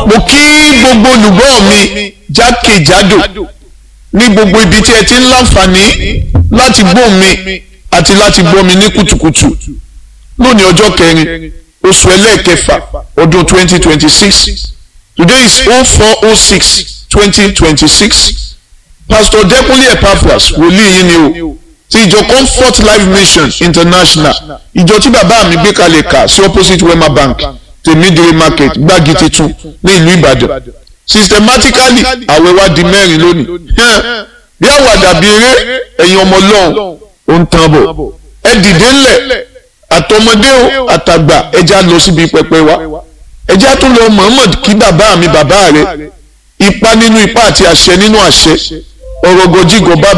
mo kí gbogbo olùgbọ́ mi jákèjádò ní gbogbo ibi tí ẹ ti ń láǹfààní láti gbọ́ mi àti láti gbọ́ mi ní kùtùkùtù lónìí ọjọ́ kẹrin oṣù ẹlẹ́ẹ̀kẹfà ọdún twenty twenty six today is oh four oh six twenty twenty six pastor Dẹ́kúnlé Epaphras wòlíì yín ni o ti ìjọ Comfort Life Mission International ìjọ tí bàbá mi gbé kalẹ̀ kà sí opposite Wema Bank tèmídìrí market gbági titun ní ìlú Ìbàdàn systematically àwẹ̀ wa di mẹ́rin lónìí bí àwàdà bí eré ẹ̀yin ọmọ Ọlọ́run ó ń tán bọ̀ ẹ dìde ńlẹ̀ àtọmọdé o àtàgbà ẹja lọ síbi pẹpẹ wa ẹja tún lọ Muhammad kí bàbá mi bàbá rẹ ipa nínú ipa àti àṣẹ nínú àṣẹ ọ̀rọ̀ gọjígọ bá